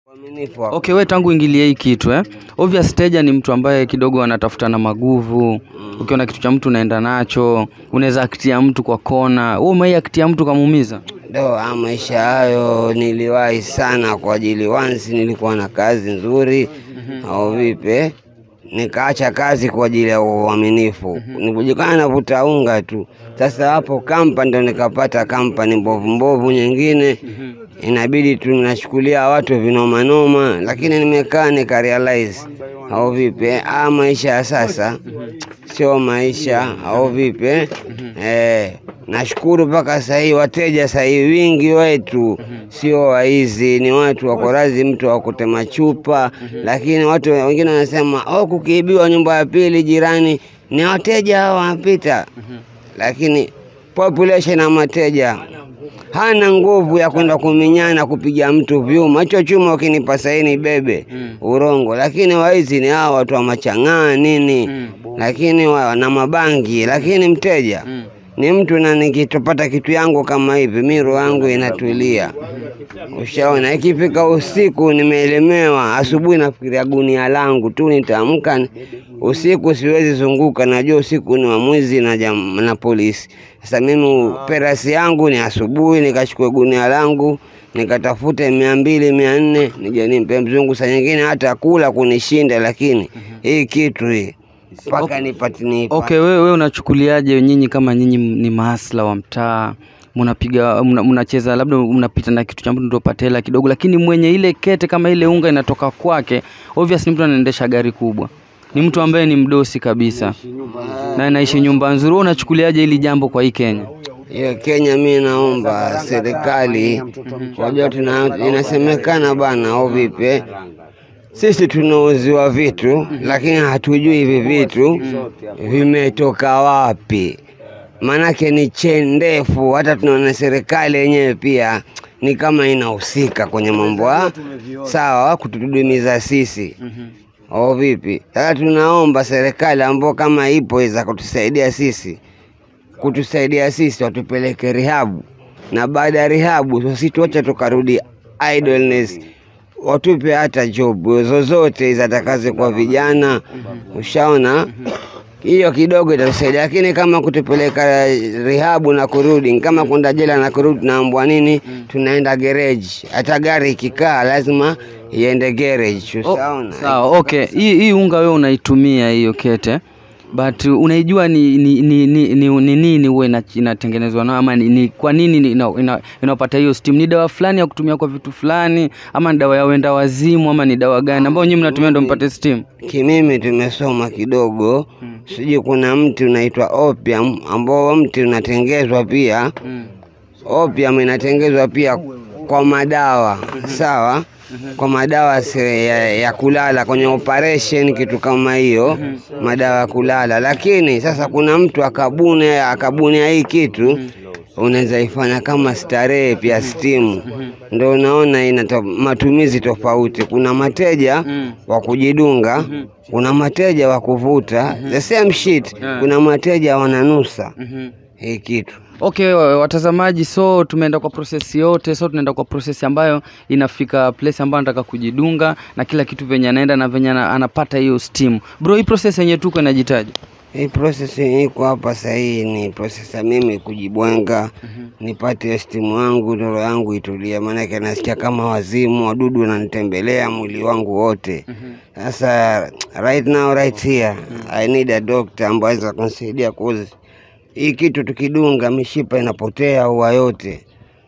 Uaminifu wako. Okay, we tangu ingilie hii kitu eh? Obvious Teja ni mtu ambaye kidogo anatafuta na maguvu. Ukiona kitu cha mtu unaenda nacho, unaweza akitia mtu kwa kona. Wewe umewahi akitia mtu kamuumiza? Ndo ah, maisha hayo niliwahi sana kwa ajili once nilikuwa na kazi nzuri au vipi, nikaacha kazi kwa ajili ya uaminifu, nikujikana navuta unga tu. Sasa hapo kampa ndo nikapata kampani mbovu mbovu nyingine, inabidi tu nachukulia watu vinomanoma, lakini nimekaa nika realize au vipi, ah, maisha ya sasa sio maisha au vipi eh, nashukuru mpaka sasa hii wateja sasa hii wingi wetu sio waizi, ni watu wako radhi mtu akutema chupa, lakini watu wengine wanasema oh, kukiibiwa nyumba ya pili jirani, ni wateja hao wanapita, lakini population ya mateja hana nguvu ya kwenda kuminyana kupiga mtu vyuma. Hicho chuma ukinipa saini bebe urongo, lakini waizi ni hao watu wa machang'aa nini, lakini wa, na mabangi, lakini mteja ni mtu na nikitopata kitu yangu kama hivi, miro yangu inatulia. Ushaona, ikifika usiku nimeelemewa, asubuhi nafikiria gunia langu tu, nitaamka ni- usiku, siwezi zunguka, najua usiku ni wa mwizi na, jam, na polisi. Sasa mimi perasi yangu ni asubuhi, nikachukua gunia langu nikatafute mia mbili mia nne nije nimpe mzungu, saa nyingine hata kula kunishinda, lakini hii kitu hii mpaka nipati nipa Okay, wewe wewe unachukuliaje nyinyi kama nyinyi ni mahasla wa mtaa? Mnapiga mna- mnacheza labda mnapita na kitu cha mtu ndio upate hela kidogo, lakini mwenye ile kete kama ile unga inatoka kwake, obvious ni mtu anaendesha gari kubwa. Ni mtu ambaye ni mdosi kabisa. Na anaishi nyumba nzuri. Wewe unachukuliaje hili jambo kwa hii Kenya? hiyo Kenya, mi naomba serikali wajua, tuna inasemekana bana, au vipi, sisi tunauziwa vitu lakini hatujui hivi vitu vimetoka wapi, maanake ni cheni ndefu. Hata tunaona serikali yenyewe pia ni kama inahusika kwenye mambo ya sawa, kutudumiza sisi au vipi? Sasa tunaomba serikali ambao kama ipo iza kutusaidia sisi kutusaidia sisi watupeleke rihabu, na baada ya rihabu sisituache tukarudi idleness, watupe hata job zozote zatakaze kwa vijana. Ushaona, hiyo kidogo itatusaidia, lakini kama kutupeleka rihabu na kurudi, kama kwenda jela na kurudi, tunaambwa nini? Tunaenda garage. Hata gari ikikaa lazima iende garage. Ushaona? Sawa, okay. Hii hii unga wewe unaitumia hiyo kete. But unaijua ni ni ni ni ni ni nini huwa ina- inatengenezwa nao ama ni, ni kwa nini ni- ina, ina, inapata hiyo steam? Ni dawa fulani ya kutumia kwa vitu fulani ama ni dawa ya wenda wazimu ama ni dawa gani ambayo nyinyi mnatumia ndio mpate steam? Kimimi tumesoma kidogo, sijui kuna mti unaitwa opium ambao mti unatengezwa pia. Opium inatengezwa pia kwa madawa sawa, kwa madawa se- ya, ya kulala kwenye operation, kitu kama hiyo, madawa ya kulala. Lakini sasa kuna mtu akabuni akabunia hii kitu unaweza ifanya kama starehe pia stimu, ndo unaona ina to, matumizi tofauti. Kuna mateja wa kujidunga, kuna mateja wa kuvuta the same shit, kuna mateja wananusa hii kitu. Okay, wa- watazamaji, so tumeenda kwa process yote, so tunaenda kwa process ambayo inafika place ambayo anataka kujidunga na kila kitu venye anaenda na venye ana- anapata hiyo steam. Bro, hii process yenye tuko inajitaji. Hii process iko hapa sahii ni process ya mimi kujibwenga, nipate stimu yangu, roho yangu itulie, maanake nasikia kama wazimu, wadudu wananitembelea mwili wangu wote. Sasa right now right here I need a doctor ambaye aweza kunisaidia cause hii kitu tukidunga mishipa inapotea huwa yote.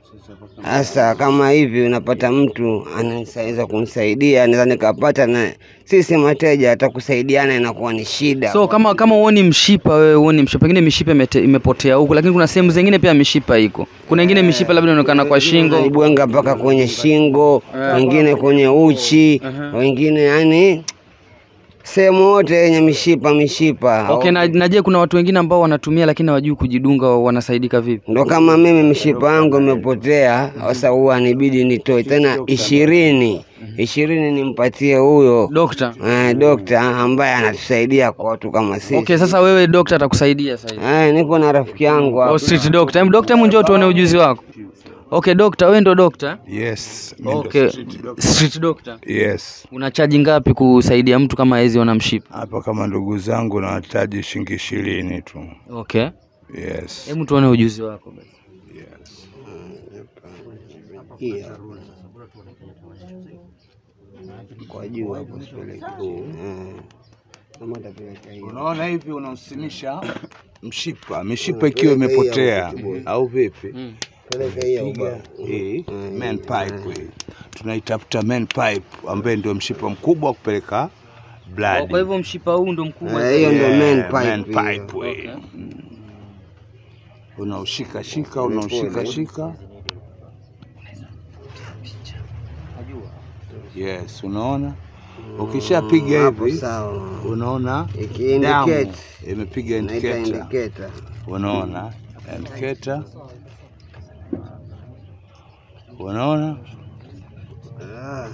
Sasa kama hivi unapata mtu anaweza kunisaidia, naweza nikapata, na sisi mateja hata kusaidiana inakuwa ni shida. So kama kama uoni mshipa wewe uoni mshipa, pengine mishipa imete, imepotea huko, lakini kuna sehemu zingine pia mishipa iko. Kuna ingine mishipa labda inaonekana kwa shingo. naibwenga mpaka kwenye shingo, wengine kwenye uchi, wengine yani sehemu yote yenye mishipa mishipa. Okay, na, na je, kuna watu wengine ambao wanatumia lakini hawajui kujidunga, wanasaidika vipi? Ndo kama mimi mishipa yangu imepotea, sasa huwa nibidi nitoe tena ishirini ishirini nimpatie huyo Dokta. eh, dokta ambaye anatusaidia kwa watu kama sisi. Okay, sasa wewe dokta atakusaidia sasa hivi. Eh, niko na rafiki yangu Oh, hapa. street doctor. Em, doctor, hebu njoo tuone ujuzi wako. Okay, doctor, wewe ndo doctor? Yes. mimi ndo Okay. street doctor. Street doctor. Yes. Unachaji ngapi kusaidia mtu kama hezi ona mshipa? Hapa kama ndugu zangu nawataji shilingi ishirini tu. Okay. Yes. Hebu tuone ujuzi wako basi. yes. Hii hapa. kwa juu hapo sipeleke Eh. kama utapeleka hiyo Unaona hivi unausimisha mshipa, mishipa ikiwa imepotea au vipi? Mm. peleka hiyo ubao Hii main pipe hii. Tunaitafuta main pipe ambaye ndio mshipa mkubwa wa kupeleka blood. Kwa hivyo mshipa huu ndo mkubwa Eh, hiyo zaidi. ndio main Yeah, pipe main hiyo. pipe hii. Okay. Mm. Unaushika shika, unaushika shika. Yes, unaona? Ukishapiga hapo hivi sawa unaona damu ikiindicate imepiga naita indicator. indicator Unaona indicator, unaona Ah.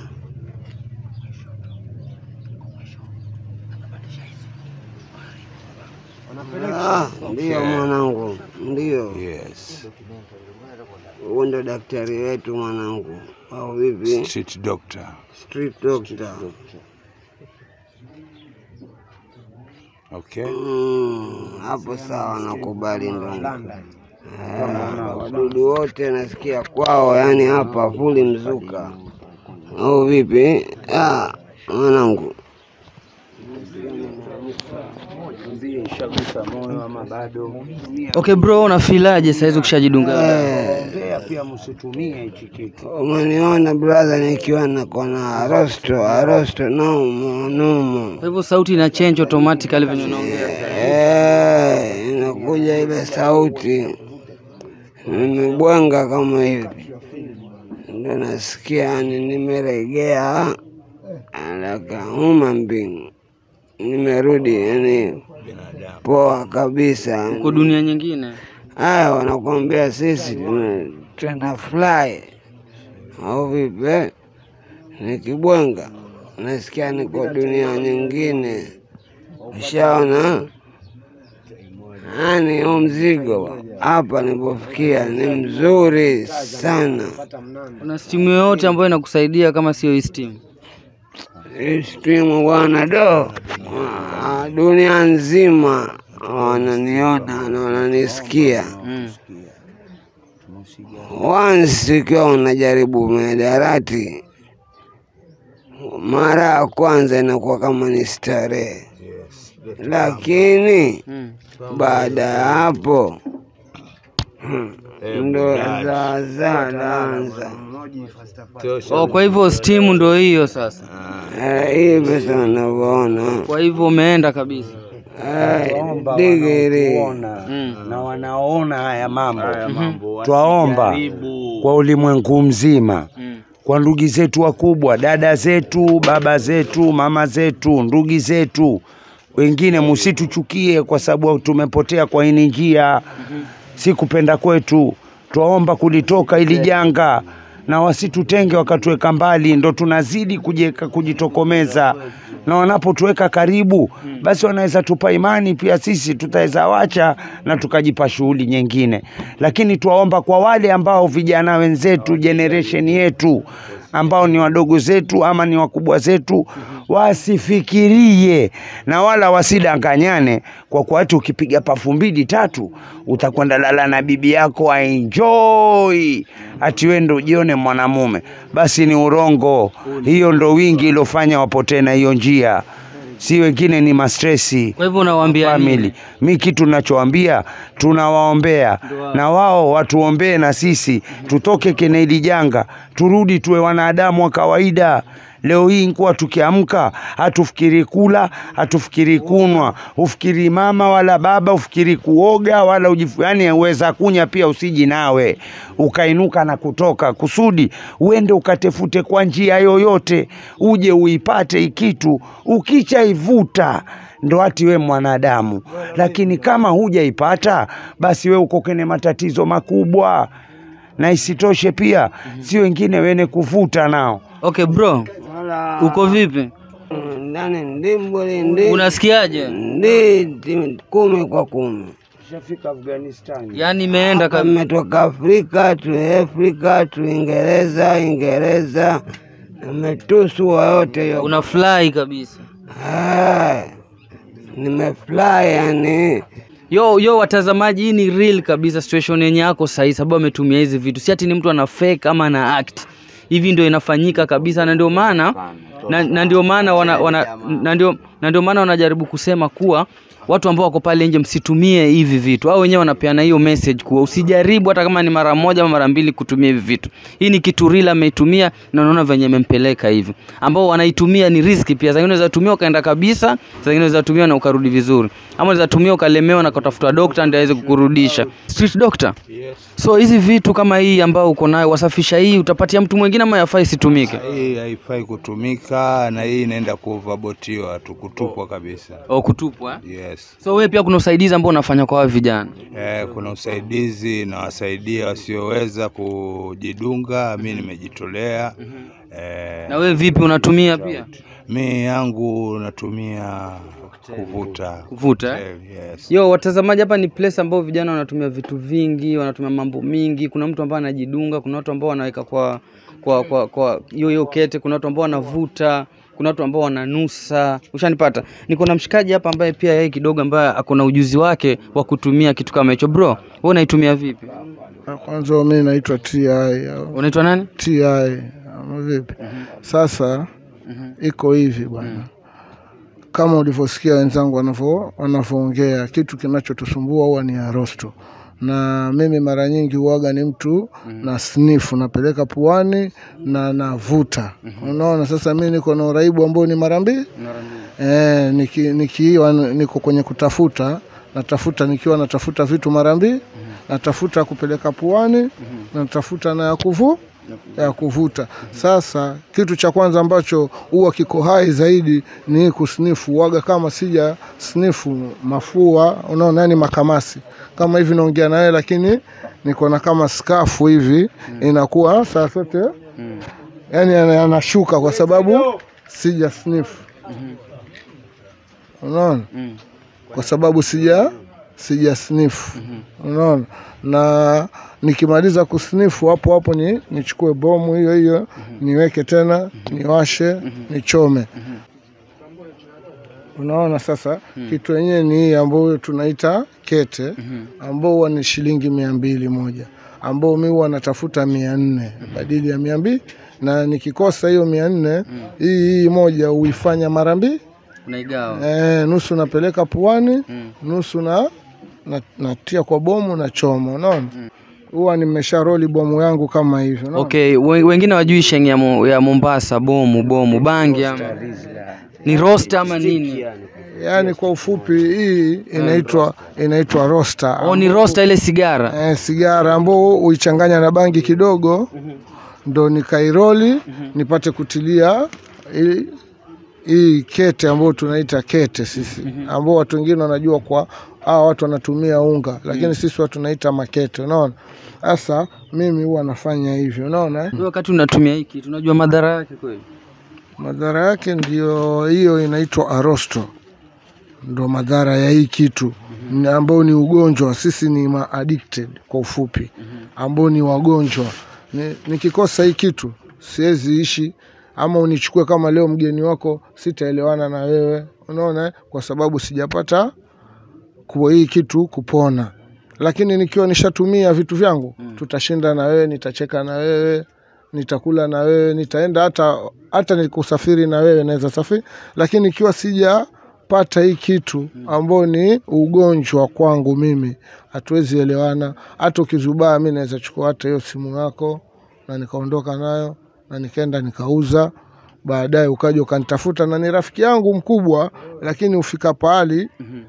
Ah, ndio mwanangu, ndio yes, huo ndo daktari wetu mwanangu, au vipi? street doctor. Street doctor. Okay, Mm, hapo sawa, nakubali ndugu. Eh, Wadudu wote nasikia kwao, yani hapa fuli mzuka, au vipi? Ah, mwanangu Okay bro, unafilaje saizi ukishajidunga? pia msitumie hichi kitu. umeniona brother, nikiwa nako na arosto arosto nomo nomo Kwa hivyo sauti ina change automatically venye unaongea sasa. Eh, inakuja ile sauti, nimebwanga kama hivi, ndo nasikia yani nimeregea alakauma mbingu, nimerudi yani poa kabisa. Uko dunia nyingine. Haya, wanakuambia sisi tuna- tuna fly au vipi? Nikibwenga nasikia niko dunia nyingine, ushaona? Yani huu mzigo hapa nilipofikia ni mzuri sana. Kuna stimu yoyote ambayo inakusaidia kama sio hii stimu? Hii stimu bwana, do Ah, dunia nzima wananiona na wananisikia. Mm. Once ukiwa unajaribu mihadarati, mara ya kwanza inakuwa kama ni starehe, lakini Mm. baada ya hapo hmm, ndo zaazaa naanza Oh, kwa hivyo stimu ndo hiyo sasa. Eh, hivi sasa unavyoona Kwa hivyo umeenda kabisa. Eh, digiri Mm. na wanaona haya mambo, Mambo twaomba kwa ulimwengu mzima, Mm. kwa ndugu zetu wakubwa, dada zetu, baba zetu, mama zetu, ndugu zetu wengine, musituchukie kwa sababu tumepotea kwa hii njia, si kupenda kwetu. Twaomba kulitoka ili janga na wasitutenge wakatuweka mbali, ndo tunazidi kujeka, kujitokomeza na wanapotuweka karibu, basi wanaweza tupa imani pia, sisi tutaweza wacha na tukajipa shughuli nyingine. Lakini twaomba kwa wale ambao vijana wenzetu, generation yetu ambao ni wadogo zetu ama ni wakubwa zetu, wasifikirie na wala wasidanganyane, kwa kuwa ati ukipiga pafu mbili tatu utakwenda lala na bibi yako aenjoy, ati wewe ndo ujione mwanamume. Basi ni urongo, hiyo ndo wingi ilofanya wapotee na hiyo njia, si wengine ni mastresi Kwa hivyo unawaambia nini? family. Mi kitu nachoambia tunawaombea na wao watuombee na sisi tutoke kene hili janga, turudi tuwe wanadamu wa kawaida. Leo hii nkuwa tukiamka hatufikiri kula, hatufikiri kunwa, hufikiri mama wala baba, hufikiri kuoga wala ujifu, yani uweza kunya pia usiji nawe ukainuka na kutoka kusudi uende ukatefute kwa njia yoyote, uje uipate ikitu, ukichaivuta ndo ati we mwanadamu, lakini kama hujaipata basi we uko kwenye matatizo makubwa, na isitoshe pia si wengine wene kuvuta nao Okay bro, wala uko vipi? ndani ndimbuli ndi Unasikiaje? ndi ti- kumi kwa kumi tushafika Afghanistan. yaani imeenda Hapa ka... Nimetoka Afrika tu Afrika tu Ingereza, Ingereza nimetusua yote hiyo. una fly kabisa Ah, nimefly yani yo yo watazamaji hii ni real kabisa situation yenye yako sahihi sababu ametumia hizi vitu si ati ni mtu ana fake ama ana act hivi ndio inafanyika kabisa na ndio maana na, na ndio maana wana, wana, na ndio na ndio maana wanajaribu kusema kuwa watu ambao wako pale nje msitumie hivi vitu au wenyewe wanapeana hiyo message kuwa usijaribu hata kama ni mara moja ama mara mbili kutumia hivi vitu hii ni kitu real ameitumia na unaona venye imempeleka hivi ambao wanaitumia ni riski pia zingine unaweza tumia ukaenda kabisa zingine unaweza tumia na ukarudi vizuri ama unaweza tumia ukalemewa na kutafuta dokta ndio aweze kukurudisha street doctor Yes. so hizi vitu kama hii ambao uko nayo wasafisha hii utapatia mtu mwingine ama yafai isitumike Hii haifai kutumika na hii inaenda kuvabotiwa tu kutupwa kabisa. au kutupwa eh? Yes. so wewe pia kuna usaidizi ambao unafanya kwa hawa vijana Eh, kuna usaidizi na wasaidia wasioweza kujidunga. Mi nimejitolea. Eh, na wewe vipi unatumia pia mi yangu natumia kuvuta kuvuta eh? Eh, yes. yo watazamaji hapa ni place ambao vijana wanatumia vitu vingi wanatumia mambo mingi kuna mtu ambaye anajidunga kuna watu ambao wanaweka kwa kwa kwa kwa hiyo hiyo kete kuna watu ambao wanavuta kuna watu ambao wananusa ushanipata niko na mshikaji hapa ambaye pia yeye kidogo ambaye ako na ujuzi wake wa kutumia kitu kama hicho bro wewe unaitumia vipi Kwanza mi naitwa TI au unaitwa nani TI ama vipi? Sasa iko hivi bwana, kama ulivyosikia wenzangu wanavyo wanavyoongea, kitu kinachotusumbua huwa ni arosto na mimi mara nyingi huwaga ni mtu na snifu napeleka puani na navuta unaona sasa mi niko na uraibu ambao ni mara mbili Eh, niki, nikiwa niko kwenye kutafuta natafuta nikiwa natafuta vitu mara mbili natafuta kupeleka puani natafuta na ya kuvu ya kuvuta. Sasa kitu cha kwanza ambacho huwa kiko hai zaidi ni kusnifu. Waga kama sija snifu mafua, unaona, yani makamasi kama hivi naongea na wewe, lakini niko na kama skafu hivi inakuwa saa zote yani ana- anashuka kwa sababu sija snifu unaona kwa sababu sija sija snifu unaona na nikimaliza kusnifu hapo hapo ni nichukue bomu hiyo hiyo niweke tena niwashe nichome unaona sasa kitu yenyewe ni hii ambayo tunaita kete ambao huwa ni shilingi mia mbili moja ambao mi huwa natafuta mia nne badili ya mia mbili na nikikosa hiyo mia nne hii hii moja huifanya mara mbili unaigawa Eh, nusu napeleka puani nusu na, na natia kwa bomu na choma unaona huwa nimesha roli bomu yangu kama hivyo unaona? okay we- wengine wajui sheng ya, Mo- ya mombasa bomu bomu bangi ama ni roast ama nini yaani kwa ufupi hii inaitwa inaitwa rosta oh, ni rosta ile sigara eh, sigara ambao uichanganya na bangi kidogo ndo nikairoli nipate kutilia hii- hii kete ambayo tunaita kete sisi ambao watu wengine wanajua kwa hawa watu wanatumia unga lakini sisi watu tunaita makete unaona sasa mimi huwa nafanya hivyo unaona eh? Wewe wakati unatumia hii kitu unajua madhara yake kweli madhara yake ndio hiyo inaitwa arosto ndo madhara ya hii kitu mm ambao ni ugonjwa sisi ni ma addicted kwa ufupi ambao ni wagonjwa Ni- nikikosa hii kitu siwezi ishi ama unichukue kama leo mgeni wako sitaelewana na wewe unaona eh? kwa sababu sijapata kwa hii kitu kupona lakini nikiwa nishatumia vitu vyangu tutashinda na wewe nitacheka na wewe nitakula na wewe nitaenda hata hata nikusafiri na wewe naweza safiri lakini ikiwa sijapata hii kitu ambao ni ugonjwa kwangu mimi hatuwezi elewana hata ukizubaa mi naweza chukua hata hiyo simu yako na nikaondoka nayo na nikaenda nikauza baadaye ukaja ukanitafuta na ni rafiki yangu mkubwa lakini ufika pahali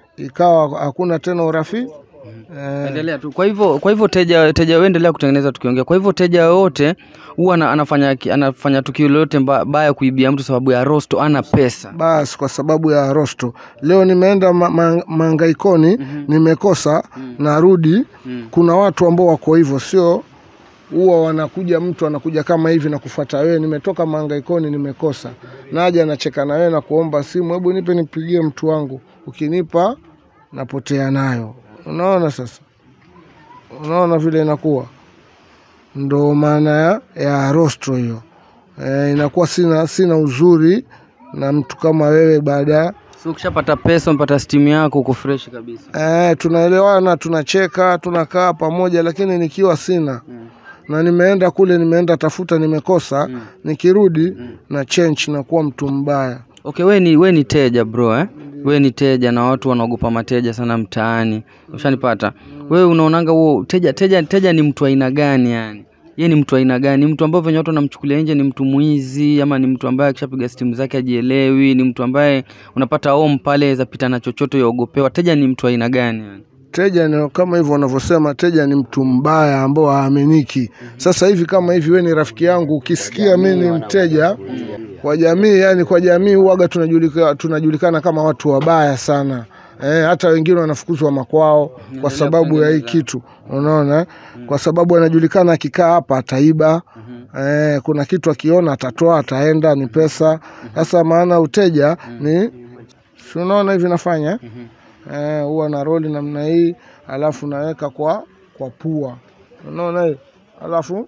ikawa hakuna tena urafiki eh, endelea tu kwa hivyo kwa hivyo teja teja wewe endelea kutengeneza tukiongea kwa hivyo teja yoyote huwa ana- anafanya anafanya tukio lolote mba- baya kuibia mtu sababu ya rosto ana pesa basi kwa sababu ya rosto leo nimeenda ma, ma, mangaikoni nimekosa narudi kuna watu ambao wako hivyo sio huwa wanakuja mtu anakuja kama hivi na kufuata wewe nimetoka mangaikoni nimekosa naja nacheka na wewe na kuomba simu hebu nipe nipigie mtu wangu ukinipa napotea nayo unaona sasa unaona vile inakuwa ndo maana ya, ya rostro hiyo e, inakuwa sina sina uzuri na mtu kama wewe baada ya so ukishapata pesa umepata stimu yako uko fresh kabisa Eh, tunaelewana, tunacheka, tunakaa pamoja, lakini nikiwa sina na nimeenda kule, nimeenda tafuta, nimekosa, nikirudi na change na kuwa mtu mbaya. okay we ni, we ni teja bro eh? we ni teja na watu wanaogopa mateja sana mtaani ushanipata wewe unaonanga huo teja teja teja ni mtu aina gani yani ye ni mtu aina gani mtu ambaye venye watu wanamchukulia nje ni mtu mwizi ama ni mtu ambaye akishapiga stimu zake ajielewi ni mtu ambaye unapata home pale zapita na chochote yaogopewa teja ni mtu aina gani yani Teja ni kama hivyo wanavyosema, teja ni mtu mbaya ambao haaminiki. Sasa hivi kama hivi, we ni rafiki yangu, ukisikia mi ni mteja kwa jamii, yani kwa jamii huwaga tunajulika, tunajulikana kama watu wabaya sana. Eh, hata wengine wanafukuzwa makwao kwa sababu ya hii kitu, unaona eh? Kwa sababu anajulikana akikaa hapa ataiba. Eh, kuna kitu akiona atatoa, ataenda, ni pesa. Sasa maana uteja ni si unaona hivi nafanya eh, huwa na roli namna hii, alafu naweka kwa kwa pua, unaona hiyo, alafu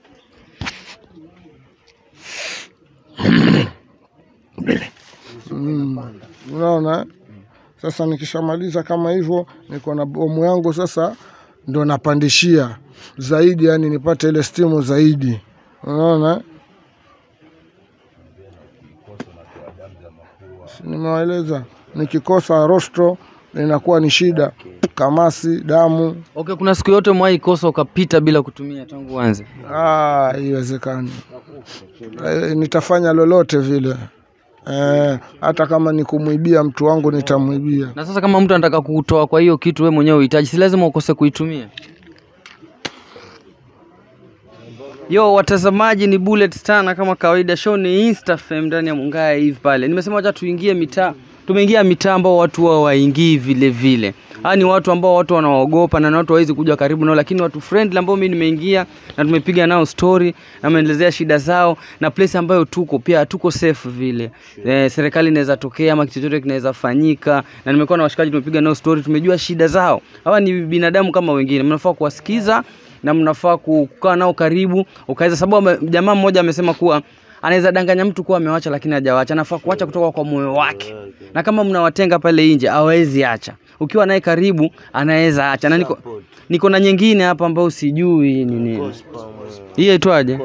mm, unaona eh? Sasa nikishamaliza kama hivyo, niko na bomu yangu sasa, ndo napandishia zaidi, yani nipate ile stimu zaidi, unaona eh? Si nimewaeleza nikikosa rostro inakuwa ni shida, kamasi, damu. okay kuna siku yote mwahi kosa ukapita bila kutumia tangu uanze Ah, haiwezekani. Eh, nitafanya lolote vile eh, hata kama ni kumwibia mtu wangu nitamwibia. na sasa kama mtu anataka kutoa kwa hiyo kitu we mwenyewe uhitaji si lazima ukose kuitumia yo watazamaji ni bullet star na kama kawaida show ni instafam ndani ya mungaya hivi pale nimesema wacha tuingie mitaa tumeingia mitaa ambao watu wa waingii vile vile haa ni watu ambao watu wanaogopa na ni watu hawezi kuja karibu nao lakini watu friendly ambao mimi nimeingia na tumepiga nao story na maelezea shida zao na place ambayo tuko pia hatuko safe vile eh, serikali inaweza tokea ama kitu chochote kinaweza fanyika na nimekuwa na washikaji tumepiga nao story tumejua shida zao hawa ni binadamu kama wengine mnafaa kuwasikiza na mnafaa kukaa nao karibu ukaweza sababu ame- jamaa mmoja amesema kuwa anaweza danganya mtu kuwa amewacha lakini hajawacha anafaa kuacha kutoka kwa moyo wake na kama mnawatenga pale nje hawezi acha ukiwa naye karibu anaweza acha na niko, niko na nyingine hapa ambayo sijui ni nini hii aitwaje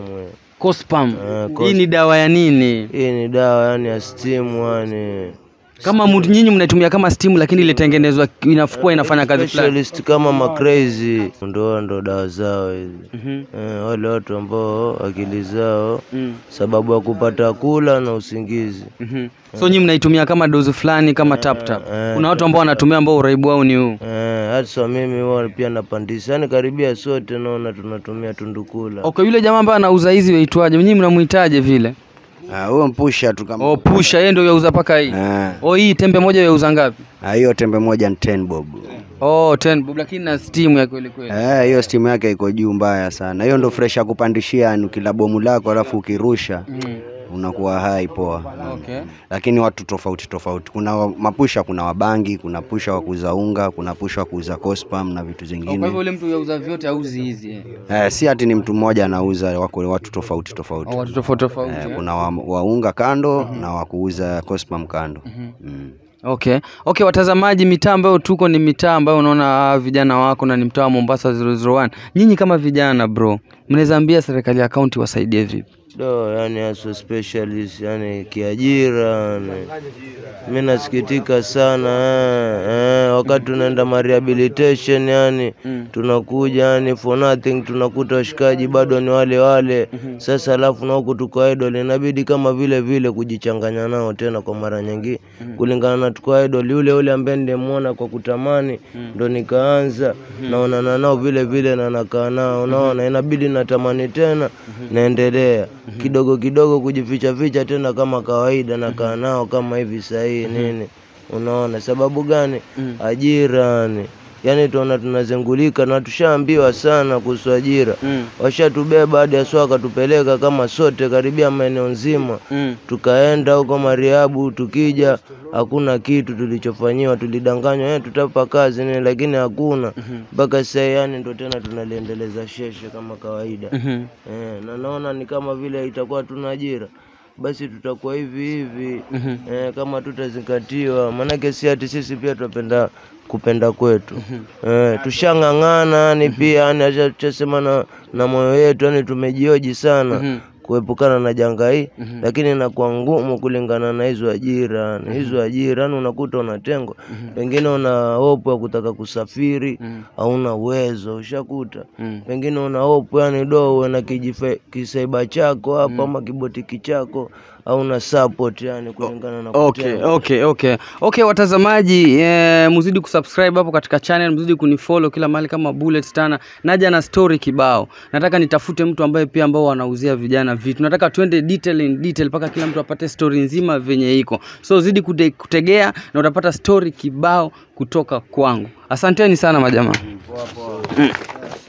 cospam hii ni dawa ya nini Hii ni dawa yani ya stimu yani kama mtu nyinyi mnaitumia kama stimu lakini ilitengenezwa inakuwa inafanya kazi fulani specialist kama macrazy ndo ndo dawa zao hizi Mhm. eh, wale watu ambao akili zao Mm. sababu ya kupata kula na usingizi Mhm. so nyinyi mnaitumia kama dozi fulani kama tap tap eh, kuna watu ambao wanatumia ambao uraibu wao ni huu eh, hata mimi huwa pia napandisha yani karibia sote naona tunatumia tundukula okay yule jamaa ambaye anauza hizi waitwaje nyinyi mnamuitaje vile Ah, huyo mpusha tu kama oh pusha yeye ndio yauza paka hii Ah, oh hii tembe moja yauza ngapi ah, hiyo tembe moja ni 10 bob. oh 10 bob lakini na steam ya kweli kweli Eh, hiyo stimu yake iko juu mbaya sana. Hiyo ndo fresh ya kupandishia, yani ukila bomu lako alafu ukirusha mm. unakuwa hai poa. okay Lakini watu tofauti tofauti. Kuna wa- mapusha, kuna wabangi, kuna pusha wa kuuza unga, kuna pusha wa kuuza cospam na vitu oh, kwa hivyo zingine. yule mtu yauza vyote auzi hizi eh. Eh, si ati ni mtu mmoja anauza, wako watu tofauti tofauti. oh, watu tofauti tofauti Eh, eh. kuna wa, wa unga kando na wa kuuza cospam kando. Mm. Okay. Okay, watazamaji, mitaa ambayo tuko ni mitaa ambayo unaona ah, vijana wako na ni mtaa wa Mombasa 001. Nyinyi kama vijana bro, mnaweza ambia serikali ya kaunti wasaidie vipi? do yani aso specialist yani kiajira yani. mi nasikitika sana eh, eh, wakati tunaenda ma rehabilitation yani Mm. tunakuja yani for nothing tunakuta washikaji bado ni wale wale sasa alafu na huku tuko idol inabidi kama vile vile kujichanganya nao tena kwa mara nyingi kulingana na tuko idol yule yule ambaye ndemwona kwa kutamani ndo nikaanza naonana nao vile vile na nakaa nao unaona inabidi natamani tena naendelea kidogo kidogo kujificha ficha tena kama kawaida nakaa nao kama hivi sahii nini unaona sababu gani ajira yani yani tuona tunazengulika na tushaambiwa sana kuhusu ajira Mm. washatubeba hadi aswa wakatupeleka kama sote karibia maeneo nzima Mm. tukaenda huko mariabu tukija hakuna kitu tulichofanyiwa tulidanganywa eh, tutapa kazi nini lakini hakuna mpaka sasa yani ndo tena tunaliendeleza sheshe kama kawaida Mhm. eh, na naona ni kama vile itakuwa tuna ajira basi tutakuwa hivi hivi eh, kama tutazingatiwa maanake si ati sisi pia tunapenda kupenda kwetu eh, tushang'ang'ana yani pia yani acha tuchasema na, na moyo wetu yani tumejioji sana kuepukana na janga hii lakini inakuwa ngumu kulingana na hizo ajira yani hizo ajira yani unakuta unatengwa pengine una hopu ya kutaka kusafiri hauna uwezo ushakuta pengine una hopu yani do uwe na kijife- kisaiba chako hapa ama kibotiki chako hauna support yani kulingana na Okay, kutengwa. okay, okay. Okay, watazamaji eh, mzidi kusubscribe hapo katika channel, mzidi kunifollow kila mahali kama Bullet Tana. Naja na story kibao. Nataka nitafute mtu ambaye pia ambao wanauzia vijana vitu. Nataka tuende detail in detail mpaka kila mtu apate story nzima venye iko. So zidi kute, kutegea na utapata story kibao kutoka kwangu. Asanteni sana majamaa. Mm.